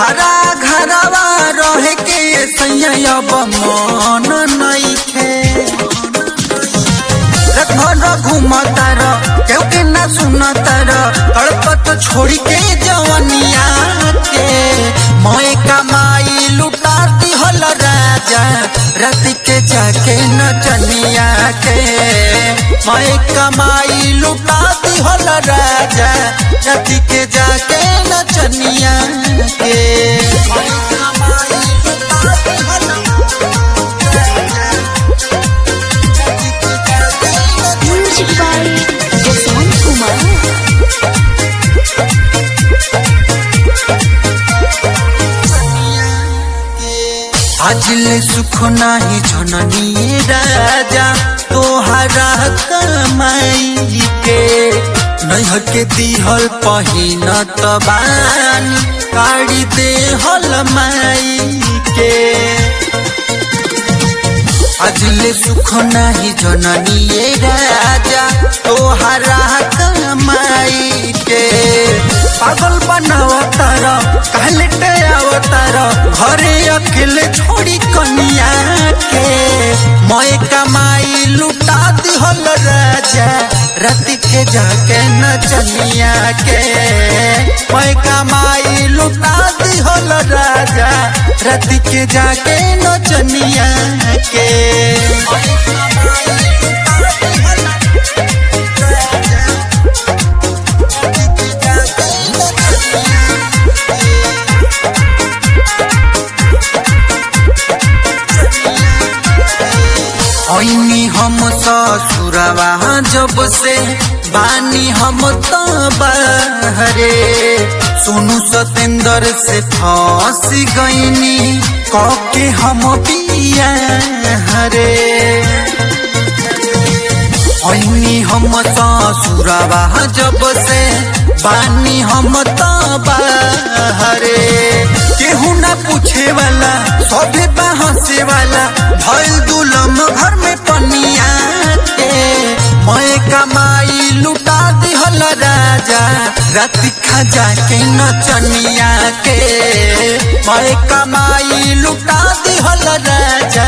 हरा घरवा रहे के सैया अब मन नइखे घर घूमतर केहू के ना सुनतर तड़पत छोड़ी के जवनिया के मैं कमाई लुटा दिहल राजा राति के जाके नचनिया के मैं कमाई लुटा दिहल राजा राति के जाके नचनिया के मैं कमाई लुटा दिहल Music by Jaswant Kumar. आजिल सुख नाही जननी राजा तोहरा कमाई के नैहर के दिहल पहिन तबानी काढ़ी देहल माई के अजले सुख नाही जननी राजा तोहरा कमाई के पागल बनावतार कहले अवतार घरे अकेले छोड़ी कनिया के मैं कमाई लुटा दिहल राजा राति के जाके नचनिया के मैं कमाई लुटा दिहल राजा राति के जाके नचनिया के मैं कमाई लुटा दिहल राजा, राति के जाके नचनिया ऐनी हम ससुरवा जब से बानी हम तो बहरे सोनू सतेंद्र से फंस गईनी कके हम पिया हरे ऐनी हम ससुरवा जब से बानी हम तो बहरे केहू ना पूछे वाला सभे बहसे वाला भइल दुलम घर में पनिया के मैं कमाई लुटा दिहल राजा राति खजा के नचनिया के मैं कमाई लुटा दिहल राजा